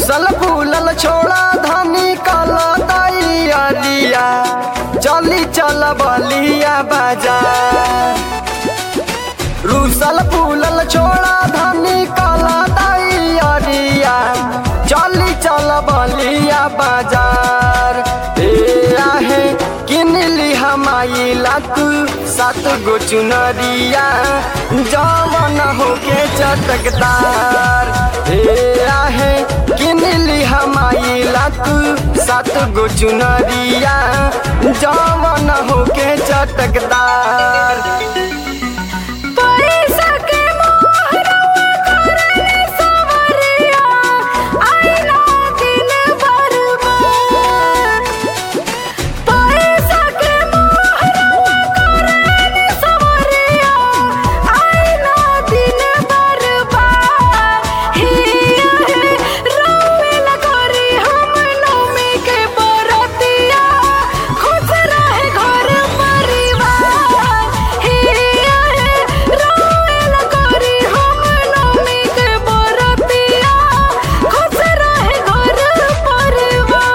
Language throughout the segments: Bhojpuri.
रूसल फूलल छोड़ा धनी कल दैया चली चल बलिया बाजार रूसल फूलल छोड़ा धनी कल दैया चली चल बलिया बाजार ए आहे किन ली हमाइला तू सात गो चुनरिया जवन होके चटकदार हे आहे किन ली हमाइला तू सात गो चुनरिया जवन होके चटकदार पैसा के मोहरवा करने सवरिया आइला दिन बर्बाद पैसा के मोहरवा करने सवरिया आइला दिन बर्बाद हिया है रोवेल करी हम नौमी के बरतिया खुश रहे घर परिवार हिया है रोवेल करी हम नौमी के बरतिया खुश रहे घर परिवार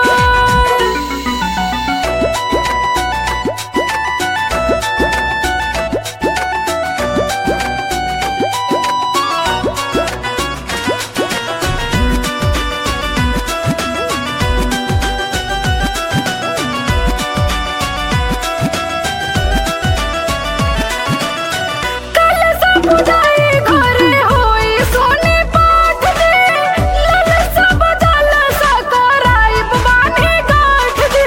कल सब जाए घरे होई सोने पाठ दे लल सब जल सकराई बानी गाठ दे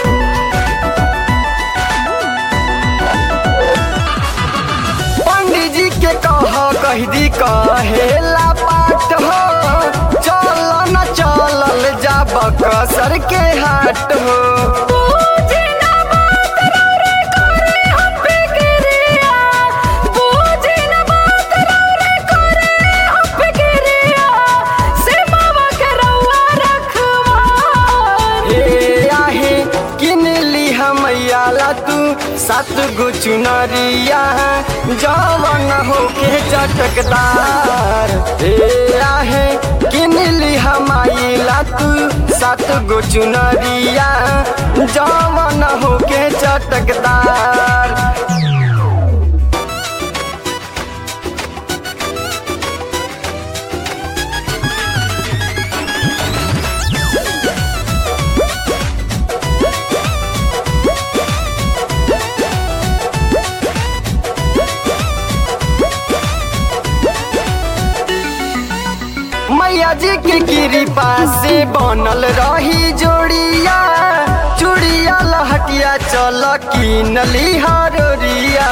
पंडित जी के कह कह दी कहेला पाठ हो चल न चलल जाब कसर के हाट हो बूझी ना बात रे करे हम फिक्रिया बूझी ना बात रे करे हम फिक्रिया से मावा के रउआ रखवा हे आहे किन ली हमैयाला तू सात गो चुनरिया जवन होके चटकदार हे आहे किन ली हमाइला तू सात गो चुनरिया जवन होके चटकदार मैया जी के कृपा से बनल रही जोड़िया चूड़िया लहटिया चल किनली हरोरिया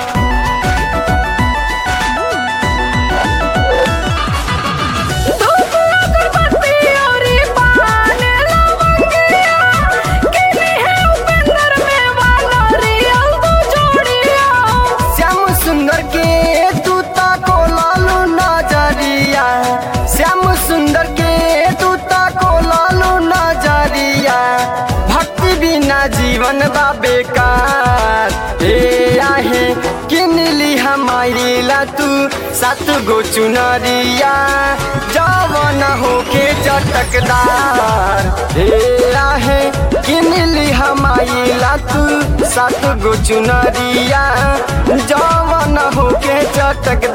धूप अगरबत्ती औरी पान लवंगिया किनी है उपेंद्र में वाला रियल दो जोड़िया श्याम सुंदर के तू ताको लालू नजरिया श्याम सुंदर के तू ताको लालू नजरिया भक्ति बिना जीवन बा बेकार हे आहे किन ली हमारी ला तू सात गो चुनरिया जवन होके चटकदार हे आहे किन ली हमारी ला तू सात गो चुनरिया जवन होके चटकदार